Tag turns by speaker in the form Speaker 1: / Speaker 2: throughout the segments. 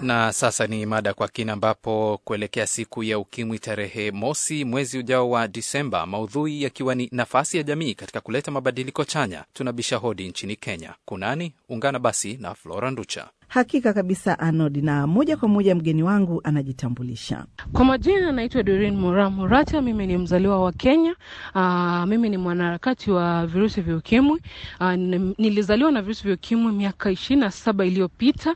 Speaker 1: Na sasa ni mada kwa kina, ambapo kuelekea siku ya ukimwi tarehe mosi mwezi ujao wa Disemba, maudhui yakiwa ni nafasi ya jamii katika kuleta mabadiliko chanya, tunabisha hodi nchini Kenya. Kunani? Ungana basi na Flora Nducha.
Speaker 2: Hakika kabisa Anod, na moja kwa moja mgeni wangu anajitambulisha.
Speaker 3: Kwa majina naitwa Doreen Mura Murata. Mimi ni mzaliwa wa Kenya. Aa, mimi ni mwanaharakati wa virusi vya ukimwi. Aa, nilizaliwa na virusi vya ukimwi miaka ishirini na saba iliyopita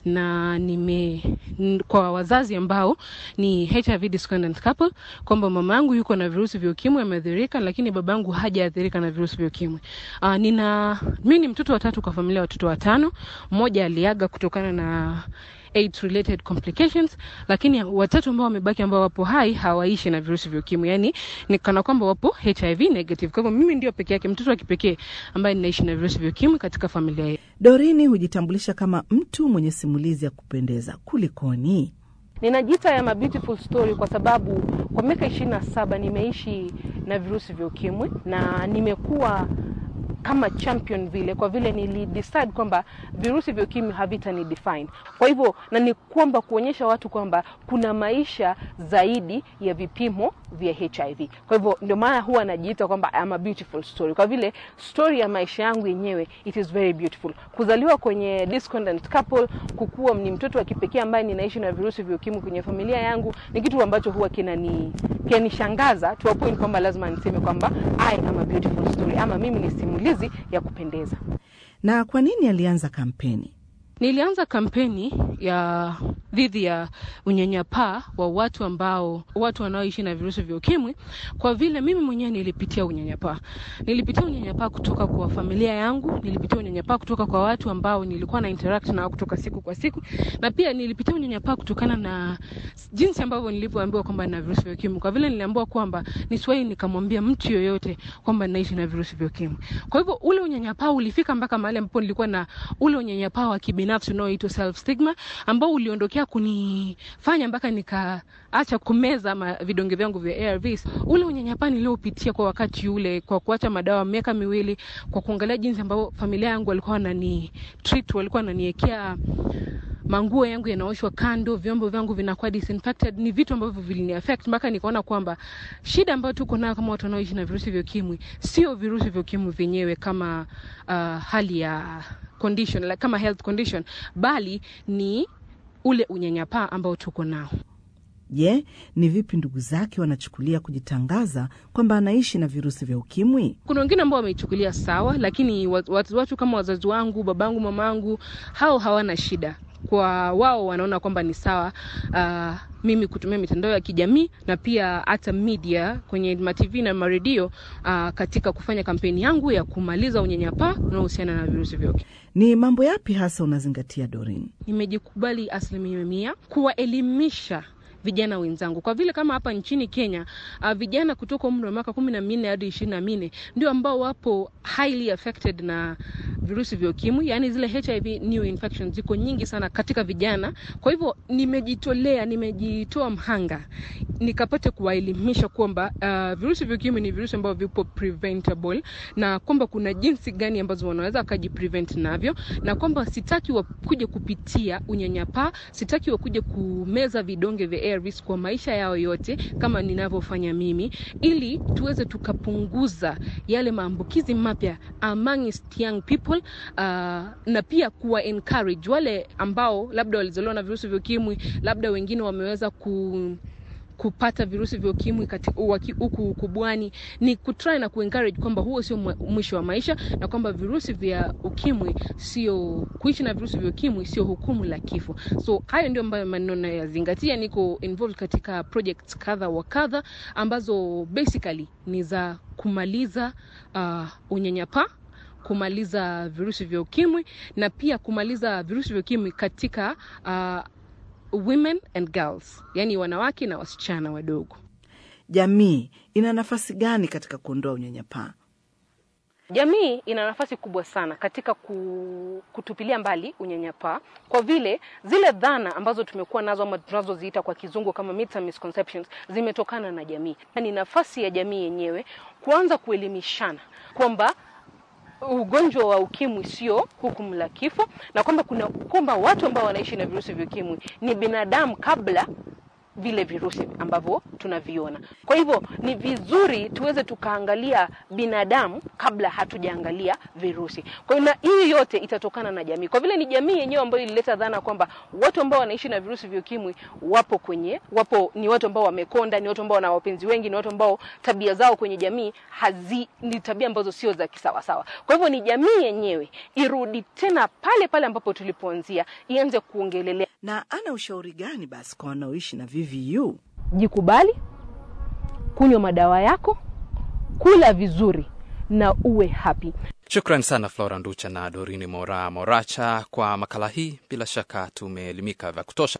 Speaker 3: na nime n- kwa wazazi ambao ni HIV discordant couple, kwamba mama yangu yuko na virusi vya ukimwi ameathirika, lakini baba yangu hajaathirika na virusi vya ukimwi. Aa, nina mimi ni mtoto wa tatu kwa familia ya watoto watano. Mmoja aliaga kutokana na AIDS related complications, lakini watatu ambao wamebaki ambao wapo hai hawaishi na virusi vya ukimwi, yani ni kana kwamba wapo HIV negative. Kwa hivyo mimi ndio peke yake mtoto wa kipekee ambaye ninaishi na virusi vya ukimwi katika familia yetu.
Speaker 2: Dorini hujitambulisha kama mtu mwenye simulizi ya kupendeza. Kulikoni?
Speaker 3: Ninajiita ya beautiful story kwa sababu kwa miaka ishirini na saba nimeishi na virusi vya ukimwi na nimekuwa kama champion vile, kwa vile nilidecide kwamba virusi vya ukimwi havitani define. Kwa hivyo na ni kwamba kuonyesha watu kwamba kuna maisha zaidi ya vipimo vya HIV. Kwa hivyo ndio maana huwa najiita kwamba I'm a beautiful story, kwa vile story ya maisha yangu yenyewe it is very beautiful. Kuzaliwa kwenye discordant couple, kukuwa ni mtoto wa kipekee ambaye ninaishi na virusi vya ukimwi kwenye familia yangu ni kitu ambacho huwa kinani kinanishangaza to a point kwamba lazima niseme kwamba I am a beautiful story, ama mimi ni simulizi ya kupendeza.
Speaker 2: Na kwa nini alianza kampeni?
Speaker 3: Nilianza kampeni ya dhidi ya unyanyapaa wa watu ambao watu wanaoishi na virusi vya ukimwi, kwa vile mimi mwenyewe nilipitia unyanyapaa. Nilipitia unyanyapaa kutoka kwa familia yangu, nilipitia unyanyapaa kutoka kwa watu ambao nilikuwa na interact nao kutoka siku kwa siku, na pia nilipitia unyanyapaa kutokana na jinsi ambavyo nilivyoambiwa kwamba nina virusi vya ukimwi, kwa vile niliambiwa kwamba nisiwahi nikamwambia mtu yoyote kwamba naishi na virusi vya ukimwi. Kwa hivyo ule unyanyapaa ulifika mpaka mahali ambapo nilikuwa na ule unyanyapaa wa kibinafsi unaoitwa self stigma ambao uliondokea kunifanya mpaka nikaacha kumeza ma vidonge vyangu vya ARVs. Ule unyanyapaa niliopitia kwa wakati ule, kwa kuacha madawa miaka miwili, kwa kuangalia jinsi ambavyo familia yangu walikuwa wanani treat, walikuwa wananiwekea manguo yangu yanaoshwa kando, vyombo vyangu vinakuwa disinfected, ni vitu ambavyo vilini affect mpaka nikaona kwamba shida ambayo tuko nayo kama watu wanaoishi na virusi vya ukimwi sio virusi vya ukimwi vyenyewe kama uh, hali ya condition like, kama health condition, bali ni ule unyanyapaa ambao tuko nao.
Speaker 2: Je, ni vipi ndugu zake wanachukulia kujitangaza kwamba anaishi na virusi vya ukimwi?
Speaker 3: Kuna wengine ambao wameichukulia sawa, lakini watu, watu kama wazazi wangu, babangu, mamangu, hao hawana shida kwa wao wanaona kwamba ni sawa uh, mimi kutumia mitandao ya kijamii na pia hata media kwenye matv na maredio uh, katika kufanya kampeni yangu ya kumaliza unyanyapaa unaohusiana na virusi vya ukimwi.
Speaker 2: Ni mambo yapi hasa unazingatia Dorin?
Speaker 3: Nimejikubali asilimia mia kuwaelimisha vijana wenzangu kwa vile kama hapa nchini Kenya uh, vijana kutoka umri wa miaka kumi na minne hadi ishirini na minne ndio ambao wapo highly affected na virusi vya ukimwi, yani zile HIV new infections ziko nyingi sana katika vijana. Kwa hivyo nimejitolea, nimejitoa mhanga nikapate kuwaelimisha kwamba uh, virusi vya ukimwi ni virusi ambavyo vipo preventable na kwamba kuna jinsi gani ambazo wanaweza wakajiprevent navyo, na kwamba sitaki wakuje kupitia unyanyapaa, sitaki wakuje kumeza vidonge vya ARVs kwa maisha yao yote kama ninavyofanya mimi, ili tuweze tukapunguza yale maambukizi mapya amongst young people uh, na pia kuwa encourage wale ambao labda walizaliwa na virusi vya ukimwi, labda wengine wameweza ku kupata virusi vya ukimwi huku ukubwani, ni kutry na kuencourage kwamba huo sio mwisho wa maisha, na kwamba virusi vya ukimwi sio kuishi na virusi vya ukimwi sio hukumu la kifo. So hayo ndio ambayo maneno nayazingatia. Niko involved katika projects kadha wa kadha ambazo basically ni za kumaliza uh, unyanyapaa kumaliza virusi vya ukimwi na pia kumaliza virusi vya ukimwi katika uh, women and girls, yani wanawake na wasichana wadogo.
Speaker 2: Jamii ina nafasi gani katika kuondoa unyanyapaa?
Speaker 3: Jamii ina nafasi kubwa sana katika kutupilia mbali unyanyapaa, kwa vile zile dhana ambazo tumekuwa nazo ama tunazoziita kwa kizungu kama myths and misconceptions zimetokana na jamii. Ni nafasi ya jamii yenyewe kuanza kuelimishana kwamba ugonjwa wa ukimwi sio hukumu la kifo, na kwamba kuna kwamba watu ambao wanaishi na virusi vya ukimwi ni binadamu kabla vile virusi ambavyo tunaviona. Kwa hivyo ni vizuri tuweze tukaangalia binadamu kabla hatujaangalia virusi. Kwa hiyo na hii yote itatokana na jamii, kwa vile ni jamii yenyewe ambayo ilileta dhana kwamba watu ambao wanaishi na virusi vya ukimwi wapo kwenye wapo, ni watu ambao wamekonda, ni watu ambao wana wapenzi wengi, ni watu ambao tabia zao kwenye jamii hazi, ni tabia ambazo sio za kisawasawa. Kwa hivyo ni jamii yenyewe irudi tena pale pale ambapo tulipoanzia, ianze kuongelelea
Speaker 2: Na ana ushauri gani basi kwa wanaoishi na VVU?
Speaker 3: jikubali, kunywa madawa yako, kula vizuri na uwe happy.
Speaker 1: Shukran sana Flora Nducha na Dorini Mora Moracha kwa makala hii. Bila shaka tumeelimika vya kutosha.